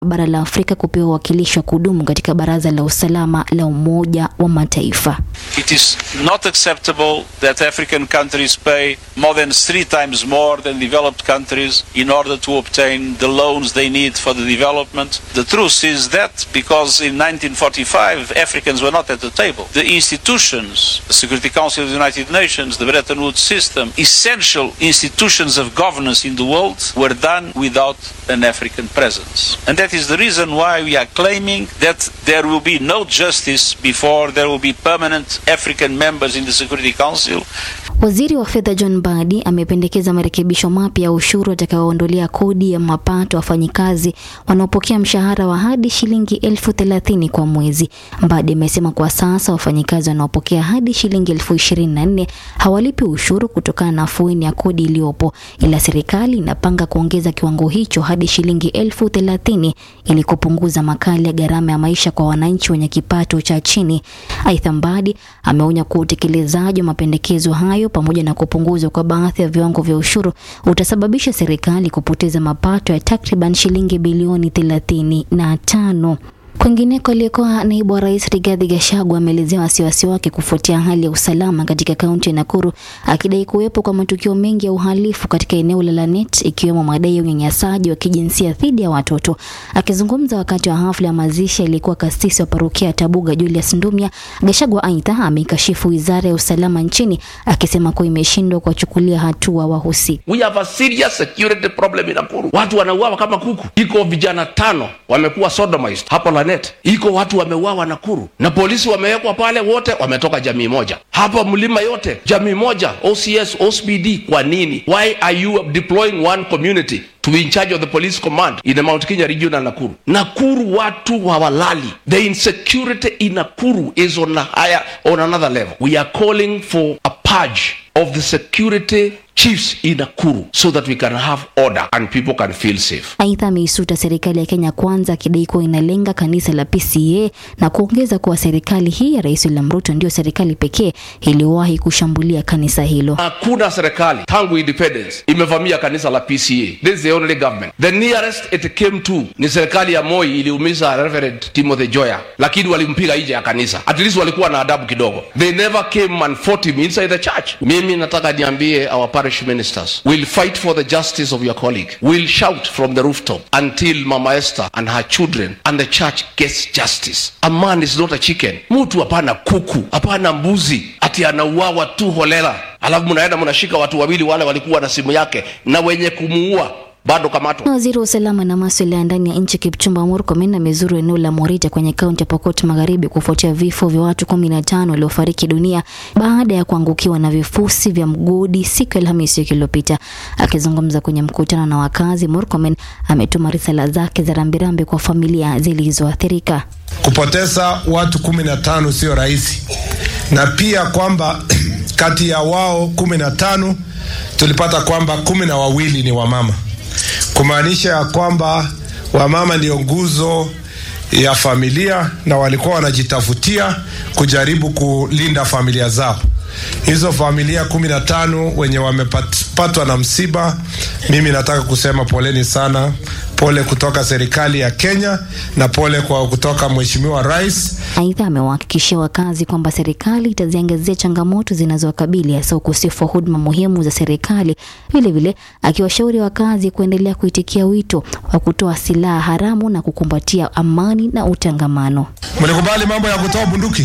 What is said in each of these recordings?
bara la Afrika kupewa uwakilishi wa kudumu katika Baraza la Usalama la Umoja wa Mataifa. It is not acceptable that African countries pay more than three times more than developed countries in order to obtain the loans they need for the development. The truth is that because in 1945 Africans were not at the table, the institutions, the Security Council of the United Nations, the Bretton Woods system, essential institutions of governance in the world were done without an African presence. And that is the reason why we are claiming that there will be no justice before there will be permanent African members in the Security Council. Waziri wa fedha John Mbadi amependekeza marekebisho mapya ya ushuru atakayoondolea kodi ya mapato wafanyikazi wanaopokea mshahara wa hadi shilingi elfu thelathini kwa mwezi. Mbadi amesema kwa sasa wafanyikazi wanaopokea hadi shilingi elfu ishirini na nne hawalipi ushuru kutokana na afueni ya kodi iliyopo, ila serikali inapanga kuongeza kiwango hicho hadi shilingi elfu thelathini ili kupunguza makali ya gharama ya maisha kwa wananchi wenye kipato cha chini. Aidha, Mbadi ameonya kuwa utekelezaji wa mapendekezo hayo pamoja na kupunguzwa kwa baadhi ya viwango vya ushuru utasababisha serikali kupoteza mapato ya takriban shilingi bilioni thelathini na tano. Kwingineko, aliyekuwa naibu wa rais Rigathi Gachagua ameelezea wasiwasi wake kufuatia hali ya usalama katika kaunti ya Nakuru, akidai kuwepo kwa matukio mengi ya uhalifu katika eneo la Lanet, ikiwemo madai ya unyanyasaji wa kijinsia dhidi ya watoto. Akizungumza wakati wa hafla ya mazishi aliyekuwa kasisi wa parokia ya Tabuga Julius Ndumia, Gachagua aidha ameikashifu wizara ya usalama nchini akisema kuwa imeshindwa kuwachukulia hatua wahusika. We have a serious security problem in Nakuru. Watu wanauawa kama kuku. Iko vijana tano wamekuwa sodomized hapo Lanet. Iko watu wameuawa Nakuru na polisi wamewekwa pale, wote wametoka jamii moja. Hapa mlima yote jamii moja, OCS, OCPD. Kwa nini? Why are you deploying one community to be in charge of the police command in the Mount Kenya region and Nakuru. Nakuru watu hawalali. The insecurity in Nakuru is on a higher, on another level. We are calling for a purge of the security chiefs in Nakuru so that we can have order and people can feel safe. Aidha, ameisuta serikali ya Kenya Kwanza akidai kuwa inalenga kanisa la PCA na kuongeza kuwa serikali hii ya Rais William Ruto ndio serikali pekee iliyowahi kushambulia kanisa hilo. Hakuna serikali tangu independence imevamia kanisa la PCA. This is the only government. The nearest it came to ni serikali ya Moi iliumiza Reverend Timothy Joya, lakini walimpiga nje ya kanisa. At least walikuwa na adabu kidogo. They never came and fought him inside the church. Mimi nataka niambie our parish ministers will fight for the justice of your colleague. Will shout from the rooftop until Mama Esther and her children and the church gets justice. A man is not a chicken. Mtu hapana kuku, hapana mbuzi, ati anauawa tu holela, alafu mnaenda mnashika watu wawili wale walikuwa na simu yake na wenye kumuua bado kamatwa. Waziri wa usalama na masuala ya ndani ya nchi Kipchumba Murkomen amezuru eneo la Morita kwenye kaunti ya Pokot Magharibi kufuatia vifo vya watu kumi na tano waliofariki dunia baada ya kuangukiwa na vifusi vya mgodi siku ya Alhamisi wiki iliyopita. Akizungumza kwenye mkutano na wakazi, Murkomen ametuma risala zake za rambirambi kwa familia zilizoathirika. Kupoteza watu kumi na tano sio rahisi, na pia kwamba kati ya wao kumi na tano tulipata kwamba kumi na wawili ni wamama kumaanisha ya kwamba wamama ndio nguzo ya familia na walikuwa wanajitafutia kujaribu kulinda familia zao. Hizo familia kumi na tano wenye wamepatwa na msiba, mimi nataka kusema poleni sana, pole kutoka serikali ya Kenya na pole kwa kutoka Mheshimiwa Rais. Aidha, amewahakikishia wakazi kwamba serikali itaziangazia changamoto zinazowakabili hasa ukosefu wa huduma muhimu za serikali, vilevile akiwashauri wakazi kuendelea kuitikia wito wa kutoa silaha haramu na kukumbatia amani na utangamano. Mlikubali mambo ya kutoa bunduki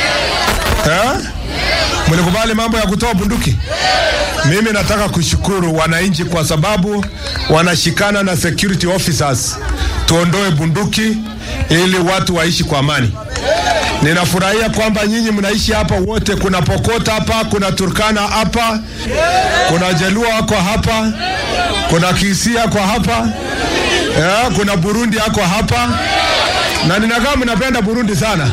eh? Mlikubali mambo ya kutoa bunduki? Mimi nataka kushukuru wananchi kwa sababu wanashikana na security officers tuondoe bunduki ili watu waishi kwa amani. Ninafurahia kwamba nyinyi mnaishi hapa wote, kuna Pokot hapa, kuna Turkana hapa, kuna Jaluo wako hapa, kuna Kisia kwa hapa eh, kuna Burundi yako hapa, na ninakaa mnapenda Burundi sana.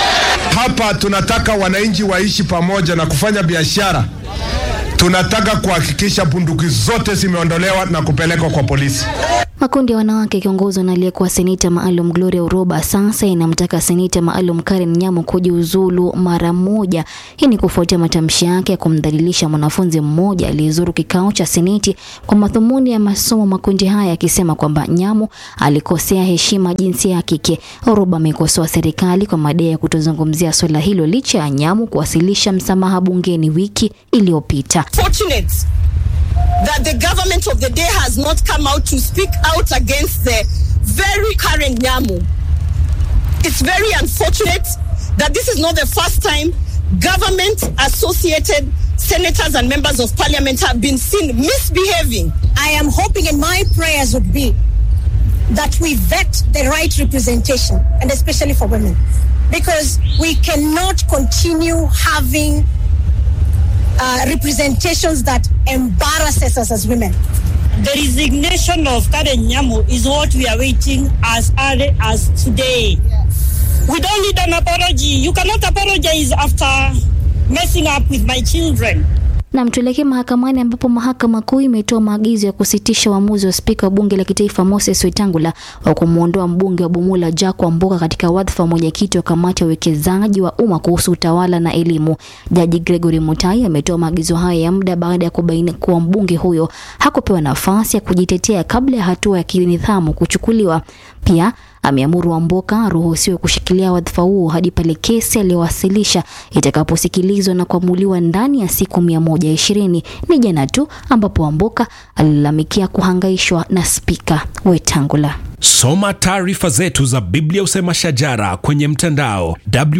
Hapa tunataka wananchi waishi pamoja na kufanya biashara. Tunataka kuhakikisha bunduki zote zimeondolewa na kupelekwa kwa polisi. Makundi ya wanawake yakiongozwa na aliyekuwa seneta maalum Gloria Uroba sasa inamtaka seneta maalum Karen Nyamu kujiuzulu mara moja. Hii ni kufuatia matamshi yake ya kumdhalilisha mwanafunzi mmoja aliyezuru kikao cha seneti kwa madhumuni ya masomo. Makundi haya yakisema kwamba Nyamu alikosea heshima jinsia ya kike. Uroba amekosoa serikali kwa madai ya kutozungumzia swala hilo licha ya Nyamu kuwasilisha msamaha bungeni wiki iliyopita. fortunate that the government of the day has not come out to speak out against the very current Nyamu. It's very unfortunate that this is not the first time government associated senators and members of parliament have been seen misbehaving. I am hoping and my prayers would be that we vet the right representation and especially for women because we cannot continue having uh, representations that embarrasses us as women. The resignation of Karen Nyamu is what we are waiting as early as today. We don't need an apology. You cannot apologize after messing up with my children. Na mtuelekee mahakamani ambapo mahakama kuu imetoa maagizo ya kusitisha uamuzi wa spika wa bunge la kitaifa Moses Wetangula wa kumwondoa mbunge wa Bumula Jack Wamboka katika wadhifa wa mwenyekiti wa kamati ya uwekezaji wa umma kuhusu utawala na elimu. Jaji Gregory Mutai ametoa maagizo hayo ya muda baada ya kubaini kuwa mbunge huyo hakupewa nafasi ya kujitetea kabla ya hatua ya kinidhamu kuchukuliwa. Pia ameamuru Wamboka aruhusiwe kushikilia wadhifa huo hadi pale kesi aliyowasilisha itakaposikilizwa na kuamuliwa ndani ya siku mia moja ishirini. Ni jana tu ambapo Wamboka alilalamikia kuhangaishwa na spika Wetangula. Soma taarifa zetu za Biblia Usema Shajara kwenye mtandao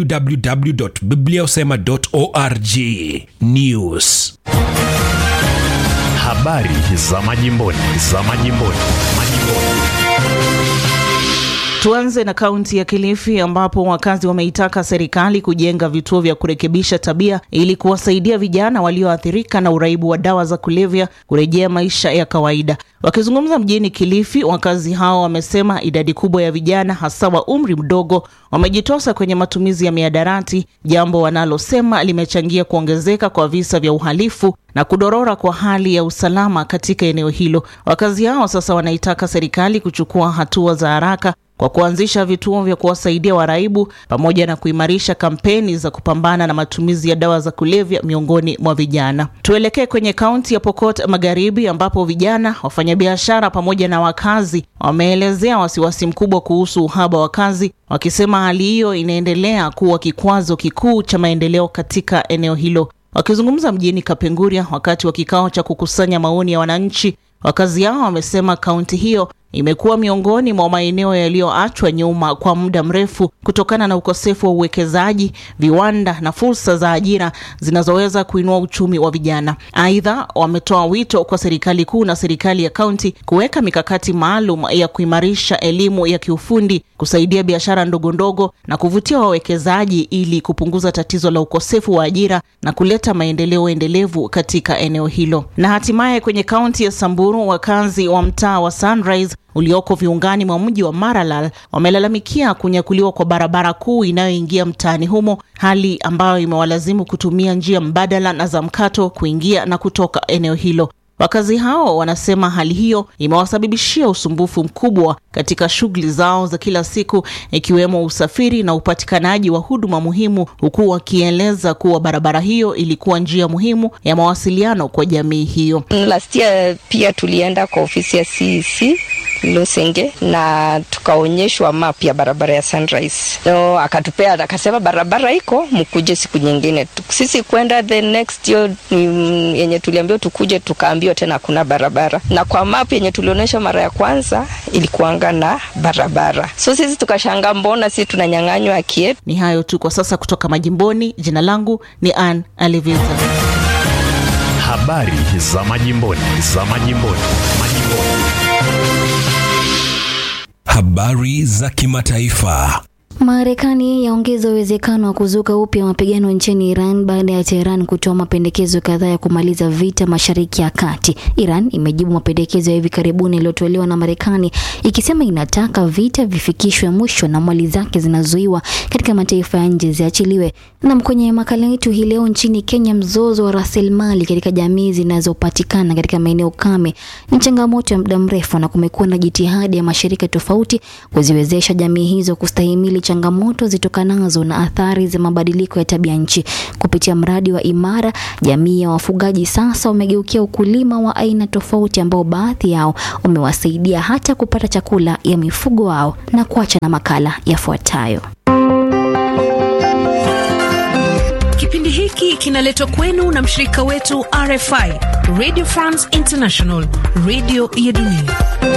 www.bibliausema.org. News, Habari za majimboni, za majimboni, majimboni. Tuanze na kaunti ya Kilifi ambapo wakazi wameitaka serikali kujenga vituo vya kurekebisha tabia ili kuwasaidia vijana walioathirika na uraibu wa dawa za kulevya kurejea maisha ya kawaida. Wakizungumza mjini Kilifi, wakazi hao wamesema idadi kubwa ya vijana hasa wa umri mdogo wamejitosa kwenye matumizi ya miadarati, jambo wanalosema limechangia kuongezeka kwa visa vya uhalifu na kudorora kwa hali ya usalama katika eneo hilo. Wakazi hao sasa wanaitaka serikali kuchukua hatua za haraka kwa kuanzisha vituo vya kuwasaidia waraibu pamoja na kuimarisha kampeni za kupambana na matumizi ya dawa za kulevya miongoni mwa vijana. Tuelekee kwenye kaunti ya Pokot Magharibi ambapo vijana, wafanyabiashara pamoja na wakazi wameelezea wasiwasi mkubwa kuhusu uhaba wa kazi, wakisema hali hiyo inaendelea kuwa kikwazo kikuu cha maendeleo katika eneo hilo. Wakizungumza mjini Kapenguria wakati wa kikao cha kukusanya maoni ya wananchi, wakazi hao wamesema kaunti hiyo imekuwa miongoni mwa maeneo yaliyoachwa nyuma kwa muda mrefu kutokana na ukosefu wa uwekezaji, viwanda na fursa za ajira zinazoweza kuinua uchumi wa vijana. Aidha, wametoa wito kwa serikali kuu na serikali ya kaunti kuweka mikakati maalum ya kuimarisha elimu ya kiufundi, kusaidia biashara ndogo ndogo na kuvutia wawekezaji ili kupunguza tatizo la ukosefu wa ajira na kuleta maendeleo endelevu katika eneo hilo. Na hatimaye kwenye kaunti ya Samburu, wakazi wa mtaa wa Sunrise ulioko viungani mwa mji wa Maralal wamelalamikia kunyakuliwa kwa barabara kuu inayoingia mtaani humo, hali ambayo imewalazimu kutumia njia mbadala na za mkato kuingia na kutoka eneo hilo. Wakazi hao wanasema hali hiyo imewasababishia usumbufu mkubwa katika shughuli zao za kila siku ikiwemo usafiri na upatikanaji wa huduma muhimu, huku wakieleza kuwa barabara hiyo ilikuwa njia muhimu ya mawasiliano kwa jamii hiyo. Last year pia tulienda kwa ofisi ya CEC Losenge na tukaonyeshwa map ya barabara ya Sunrise. So akatupea akasema barabara iko mkuje siku nyingine. Sisi kwenda the next year mm, yenye tuliambiwa tukuje, tukaambiwa tena hakuna barabara, na kwa map yenye tulionyeshwa mara ya kwanza ilikuanga na barabara. So sisi tukashanga, mbona sisi tunanyang'anywa haki yetu? Ni hayo tu kwa sasa kutoka majimboni. Jina langu ni Ann Aliviza. Habari za majimboni, za majimboni, majimboni. habari za kimataifa. Marekani yaongeza uwezekano wa kuzuka upya mapigano nchini Iran baada ya Teheran kutoa mapendekezo kadhaa ya kumaliza vita Mashariki ya Kati. Iran imejibu mapendekezo ya hivi karibuni yaliyotolewa na Marekani ikisema inataka vita vifikishwe mwisho na mali zake zinazuiwa katika mataifa ya nje ziachiliwe. Na kwenye makala yetu hii leo, nchini Kenya, mzozo wa rasilimali katika jamii zinazopatikana katika maeneo kame ni changamoto ya muda mrefu, na kumekuwa na jitihada ya mashirika tofauti kuziwezesha jamii hizo kustahimili changamoto zitokanazo na athari za mabadiliko ya tabia nchi. Kupitia mradi wa Imara, jamii ya wafugaji sasa wamegeukia ukulima wa aina tofauti ambao baadhi yao umewasaidia hata kupata chakula ya mifugo wao. Na kuacha na makala yafuatayo. Kipindi hiki kinaletwa kwenu na mshirika wetu RFI, Radio France International, radio ya dunia.